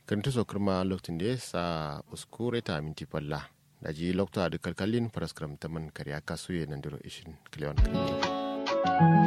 kantu so kirma lokacin da sa uskure ta minti palla da ji lokta da kalkalin paraskram taman kariya kasu ya nan diro ishin kilewan kalli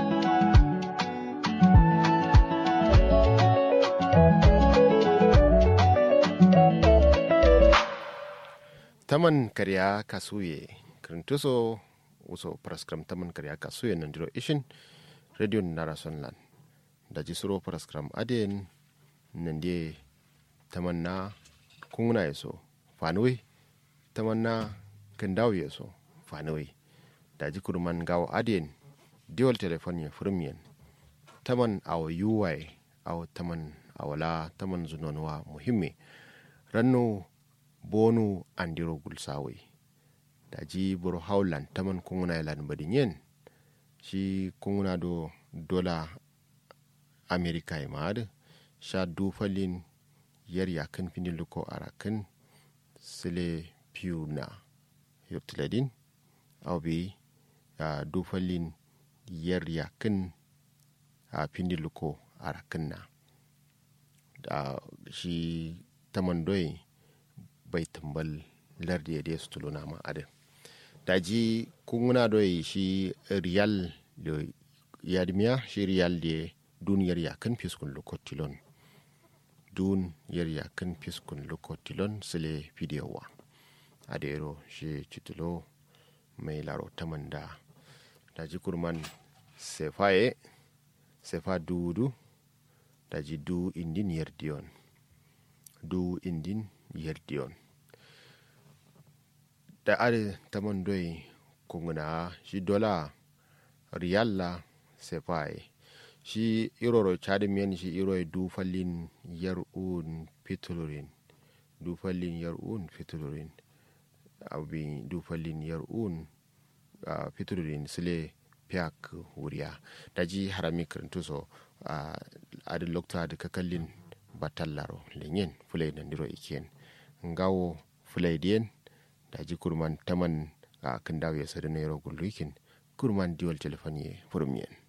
taman kariya kasuye kirintuso wuso paraskram taman kariya kasuye nan diro ishin radio nara sonlan da ji suro paraskram aden nan de tamanna kungna yaso fanuwe tamanna kandaw yaso fanuwe da ji kurman gawo aden diwal telefon ya firmiyan taman awa yuwai awa taman awala taman zunonwa muhimmi ranno bonu andiro gulsawai da ji buru haulan taman kungna yalan badinyen shi kungna do dola amerika ya ma'ad sha dufalin yar yakan fini luko a rakan sile piu na yurtiladin au bi a dufalin yar yakan a fini luko a rakan na da shi taman doyi bai tambal lardi ya dai su tuluna ma adin da ji kunguna doyi shi riyal da yadmiya shi riyal da duniyar yakan fiskun lokotilon dun yar yakan fiskun lokotilon sile fidiyowa a da yaro shi citulo mai laro taman da da ji kurman sefaye sefa dudu da ji du indin yardiyon du indin yardiyon da are taman doyi kunguna shi dola riyalla sefaye shi iroro chadimiyan shi iro du fallin yar un fitulurin du fallin yar un fitulurin abin du fallin yar un uh, fitulurin sile piak wuriya da ji harami karantu so a uh, adin lokta da kakallin batallaro lenyen fulai da ndiro ikiyen ngawo fulai diyen da ji kurman taman a uh, kan dawo ya sadu na yaro gullukin kurman diwal telefon ye furmiyen